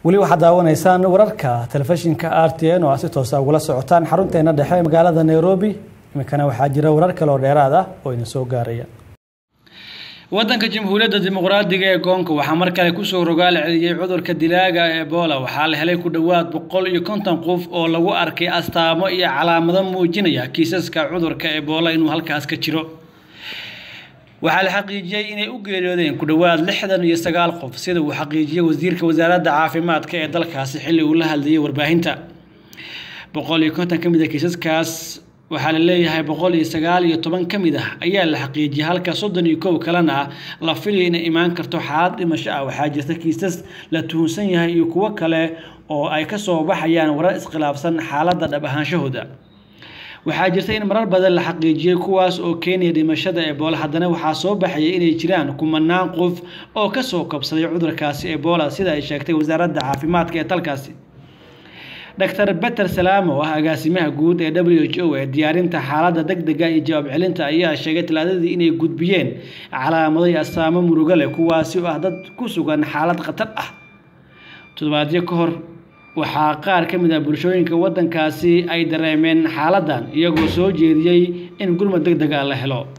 weli waxaad daawanaysaan wararka telefishinka r t n oo aad si toosa ugula socotaan xarunteena dhexe ee magaalada nairobi iminkana waxaa jira warar kale oo dheeraad ah oo idin soo gaaraya wadanka jamhuuriyadda dimuqraadiga ee goonka waxaa mar kale kusoo rogaal celiyey cudurka dilaaga ee ebola waxaa la helay ku dhowaad boqol iyo konton qof oo lagu arkay astaamo iyo calaamado muujinaya kiisaska cudurka ebola inuu halkaas ka jiro waxaa la xaqiijiyey inay u geeriyoodeen ku dhowaad lixdan iyo sagaal qof sida uu xaqiijiyey wasiirka wasaaradda caafimaadka ee dalkaasi xilli uu la hadlayay warbaahinta boqol iyo konton ka mid a kiisaskaas waxaa la leeyahay boqol iyo sagaal iyo toban ka mid ah ayaa la xaqiijiyay halka soddon iyo kow kalena la filaya inay imaan karto xaalad dhimasho ah waxaa jirta kiisas la tuhunsan yahay iyo kuwo kale oo ay kasoo baxayaan warar iskhilaafsan xaaladda dhab ahaanshahooda waxaa jirta in marar badan la xaqiijiyey kuwaas oo keenaya dhimashada ebola haddana waxaa soo baxaya inay jiraan kumanaan qof oo kasoo kabsaday cudurkaasi ebola sida ay sheegtay wasaaradda caafimaadka ee dalkaasi dr beter salaam oo ah agaasimaha guud ee w h o ee diyaarinta xaaladda degdega iyo jawaab celinta ayaa sheegay talaadadii inay gudbiyeen calaamado iyo astaamo murugo leh kuwaasi oo ah dad ku sugan xaalad khatar ah toddobaadyo ka hor waxaa qaar ka mid ah bulshooyinka waddankaasi ay dareemeen xaaladdan iyagoo soo jeediyey in gurmad deg dega la helo